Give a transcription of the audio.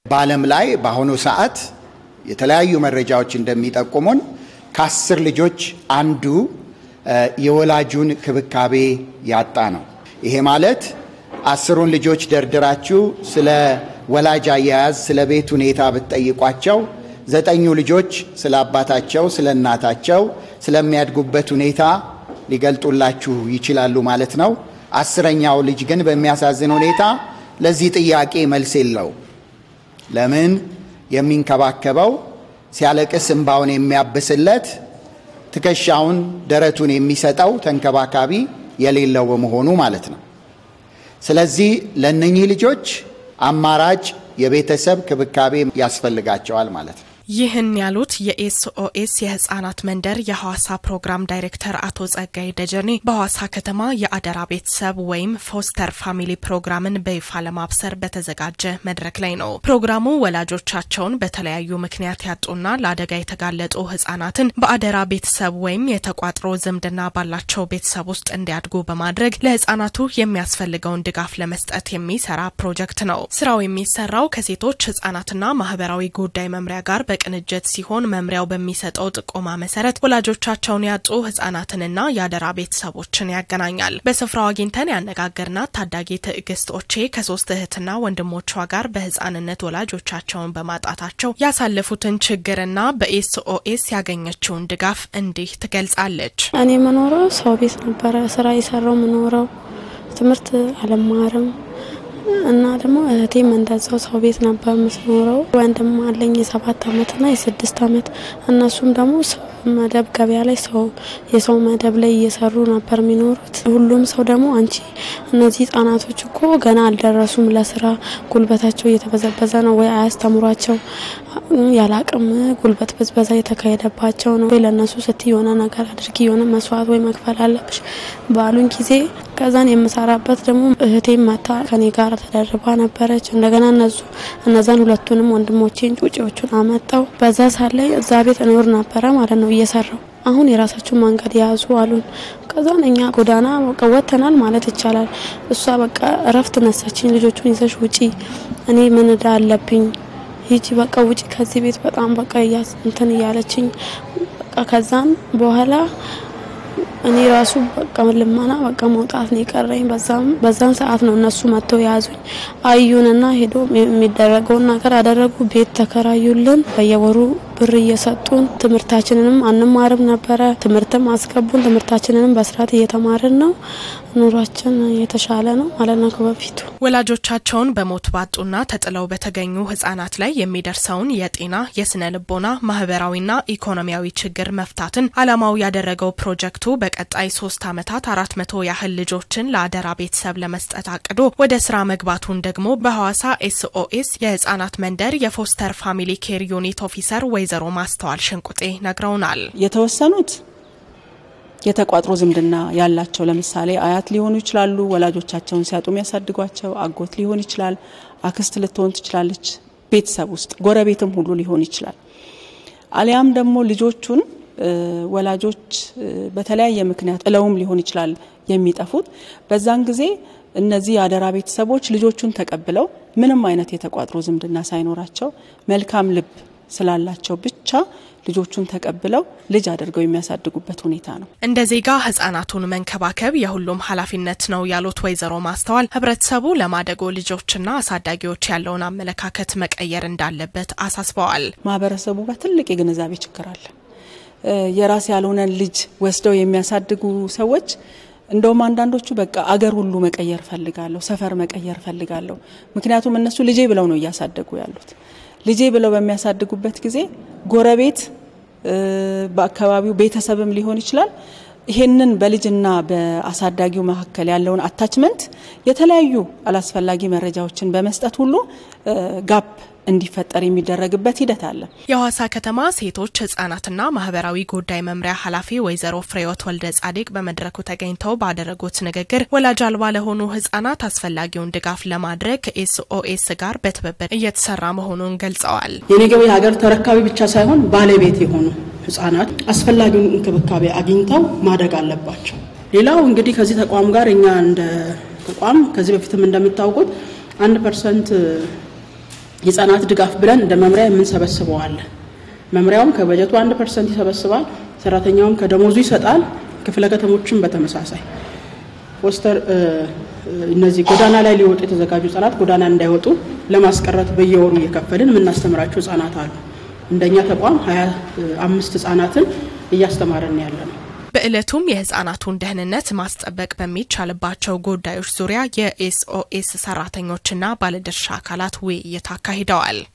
በዓለም ላይ በአሁኑ ሰዓት የተለያዩ መረጃዎች እንደሚጠቁሙን ከአስር ልጆች አንዱ የወላጁን ክብካቤ ያጣ ነው። ይሄ ማለት አስሩን ልጆች ደርድራችሁ ስለ ወላጅ አያያዝ፣ ስለ ቤት ሁኔታ ብትጠይቋቸው ዘጠኙ ልጆች ስለ አባታቸው፣ ስለ እናታቸው፣ ስለሚያድጉበት ሁኔታ ሊገልጡላችሁ ይችላሉ ማለት ነው። አስረኛው ልጅ ግን በሚያሳዝን ሁኔታ ለዚህ ጥያቄ መልስ የለው። ለምን? የሚንከባከበው ሲያለቅስ እንባውን የሚያብስለት ትከሻውን ደረቱን የሚሰጠው ተንከባካቢ የሌለው በመሆኑ ማለት ነው። ስለዚህ ለእነኚህ ልጆች አማራጭ የቤተሰብ ክብካቤ ያስፈልጋቸዋል ማለት ነው። ይህን ያሉት የኤስኦኤስ የህጻናት መንደር የሐዋሳ ፕሮግራም ዳይሬክተር አቶ ጸጋይ ደጀኔ በሐዋሳ ከተማ የአደራ ቤተሰብ ወይም ፎስተር ፋሚሊ ፕሮግራምን በይፋ ለማብሰር በተዘጋጀ መድረክ ላይ ነው። ፕሮግራሙ ወላጆቻቸውን በተለያዩ ምክንያት ያጡና ለአደጋ የተጋለጡ ህጻናትን በአደራ ቤተሰብ ወይም የተቋጥሮ ዝምድና ባላቸው ቤተሰብ ውስጥ እንዲያድጉ በማድረግ ለህጻናቱ የሚያስፈልገውን ድጋፍ ለመስጠት የሚሰራ ፕሮጀክት ነው። ስራው የሚሰራው ከሴቶች ህጻናትና ማህበራዊ ጉዳይ መምሪያ ጋር በቅንጅት ሲሆን መምሪያው በሚሰጠው ጥቆማ መሰረት ወላጆቻቸውን ያጡ ህጻናትንና የአደራ ቤተሰቦችን ያገናኛል። በስፍራው አግኝተን ያነጋገርናት ታዳጊ ትዕግስት ኦቼ ከሶስት እህትና ወንድሞቿ ጋር በህጻንነት ወላጆቻቸውን በማጣታቸው ያሳለፉትን ችግርና በኤስኦኤስ ያገኘችውን ድጋፍ እንዲህ ትገልጻለች። እኔ የምኖረው ሰው ቤት ነበረ ስራ የሰራው የምኖረው ትምህርት አልማርም እና ደግሞ እህቴም እንደዛው ሰው ቤት ነበር የምትኖረው። ወንድም አለኝ የሰባት አመትና የስድስት አመት እነሱም ደግሞ መደብ ገበያ ላይ ሰው የሰው መደብ ላይ እየሰሩ ነበር የሚኖሩት። ሁሉም ሰው ደግሞ አንቺ እነዚህ ህጻናቶች እኮ ገና አልደረሱም ለስራ ጉልበታቸው እየተበዘበዘ ነው ወይ አያስተምሯቸው ያለ አቅም ጉልበት ብዝበዛ የተካሄደባቸው ነው ወይ ለእነሱ ስት የሆነ ነገር አድርጊ የሆነ መስዋዕት ወይ መክፈል አለብሽ ባሉን ጊዜ ከዛን የምሰራበት ደግሞ እህቴም መታ ከኔ ጋር ተደርባ ነበረች። እንደገና እነሱ እነዛን ሁለቱንም ወንድሞቼን ጩጬዎቹን አመጣው። በዛ ሳት ላይ እዛ ቤት እኖር ነበረ ማለት ነው እየሰራው አሁን የራሳችሁን መንገድ ያዙ አሉን። ከዛን እኛ ጎዳና በቃ ወጥተናል ማለት ይቻላል። እሷ በቃ እረፍት ነሳችኝ። ልጆቹን ይዘሽ ውጪ፣ እኔ ምን እዳ አለብኝ፣ ሂጂ በቃ ውጪ ከዚህ ቤት በጣም በቃ እንትን እያለችኝ በቃ ከዛም በኋላ እኔ ራሱ በቃ ልመና በቃ መውጣት ነው የቀረኝ። በዛን ሰዓት ነው እነሱ መጥተው የያዙኝ። አዩንና ሄዶ የሚደረገውን ነገር አደረጉ። ቤት ተከራዩልን። በየወሩ ብር እየሰጡን ትምህርታችንንም አንማርም ነበረ። ትምህርትም አስገቡን። ትምህርታችንንም በስርዓት እየተማርን ነው። ኑሯችን የተሻለ ነው ማለት ነው ከበፊቱ። ወላጆቻቸውን በሞት ባጡና ተጥለው በተገኙ ህጻናት ላይ የሚደርሰውን የጤና፣ የስነ ልቦና፣ ማህበራዊና ኢኮኖሚያዊ ችግር መፍታትን ዓላማው ያደረገው ፕሮጀክቱ በቀጣይ ሶስት ዓመታት አራት መቶ ያህል ልጆችን ለአደራ ቤተሰብ ለመስጠት አቅዶ ወደ ስራ መግባቱን ደግሞ በሐዋሳ ኤስኦኤስ የህጻናት መንደር የፎስተር ፋሚሊ ኬር ዩኒት ኦፊሰር ወይዘሮ ማስተዋል ሽንቁጤ ነግረውናል። የተወሰኑት የተቋጥሮ ዝምድና ያላቸው ለምሳሌ አያት ሊሆኑ ይችላሉ። ወላጆቻቸውን ሲያጡ የሚያሳድጓቸው አጎት ሊሆን ይችላል። አክስት ልትሆን ትችላለች። ቤተሰብ ውስጥ ጎረቤትም ሁሉ ሊሆን ይችላል። አሊያም ደግሞ ልጆቹን ወላጆች በተለያየ ምክንያት ጥለውም ሊሆን ይችላል የሚጠፉት። በዛን ጊዜ እነዚህ የአደራ ቤተሰቦች ልጆቹን ተቀብለው ምንም አይነት የተቋጥሮ ዝምድና ሳይኖራቸው መልካም ልብ ስላላቸው ብቻ ልጆቹን ተቀብለው ልጅ አድርገው የሚያሳድጉበት ሁኔታ ነው። እንደ ዜጋ ህጻናቱን መንከባከብ የሁሉም ኃላፊነት ነው ያሉት ወይዘሮ ማስተዋል ህብረተሰቡ ለማደጎ ልጆችና አሳዳጊዎች ያለውን አመለካከት መቀየር እንዳለበት አሳስበዋል። ማህበረሰቡ ጋር ትልቅ የግንዛቤ ችግር አለ። የራስ ያልሆነን ልጅ ወስደው የሚያሳድጉ ሰዎች እንደውም አንዳንዶቹ በቃ አገር ሁሉ መቀየር ፈልጋለሁ፣ ሰፈር መቀየር ፈልጋለሁ። ምክንያቱም እነሱ ልጄ ብለው ነው እያሳደጉ ያሉት። ልጄ ብለው በሚያሳድጉበት ጊዜ ጎረቤት፣ በአካባቢው ቤተሰብም ሊሆን ይችላል። ይሄንን በልጅና በአሳዳጊው መካከል ያለውን አታችመንት የተለያዩ አላስፈላጊ መረጃዎችን በመስጠት ሁሉ ጋፕ እንዲፈጠር የሚደረግበት ሂደት አለ። የሐዋሳ ከተማ ሴቶች ህጻናትና ማህበራዊ ጉዳይ መምሪያ ኃላፊ ወይዘሮ ፍሬወት ወልደ ጻዲቅ በመድረኩ ተገኝተው ባደረጉት ንግግር ወላጅ አልባ ለሆኑ ህጻናት አስፈላጊውን ድጋፍ ለማድረግ ከኤስኦኤስ ጋር በትብብር እየተሰራ መሆኑን ገልጸዋል። የነገው የሀገር ተረካቢ ብቻ ሳይሆን ባለቤት የሆኑ ህጻናት አስፈላጊውን እንክብካቤ አግኝተው ማደግ አለባቸው። ሌላው እንግዲህ ከዚህ ተቋም ጋር እኛ እንደ ተቋም ከዚህ በፊትም እንደምታውቁት አንድ ፐርሰንት የህጻናት ድጋፍ ብለን እንደ መምሪያ የምንሰበስበው አለ። መምሪያውም ከበጀቱ አንድ ፐርሰንት ይሰበስባል። ሰራተኛውም ከደሞዙ ይሰጣል። ክፍለ ከተሞችም በተመሳሳይ ፎስተር እነዚህ ጎዳና ላይ ሊወጡ የተዘጋጁ ህጻናት ጎዳና እንዳይወጡ ለማስቀረት በየወሩ እየከፈልን የምናስተምራቸው ህጻናት አሉ። እንደኛ ተቋም ሀያ አምስት ህጻናትን እያስተማረን ያለ ነው። በዕለቱም የህጻናቱን ደህንነት ማስጠበቅ በሚቻልባቸው ጉዳዮች ዙሪያ የኤስኦኤስ ሰራተኞችና ባለድርሻ አካላት ውይይት አካሂደዋል።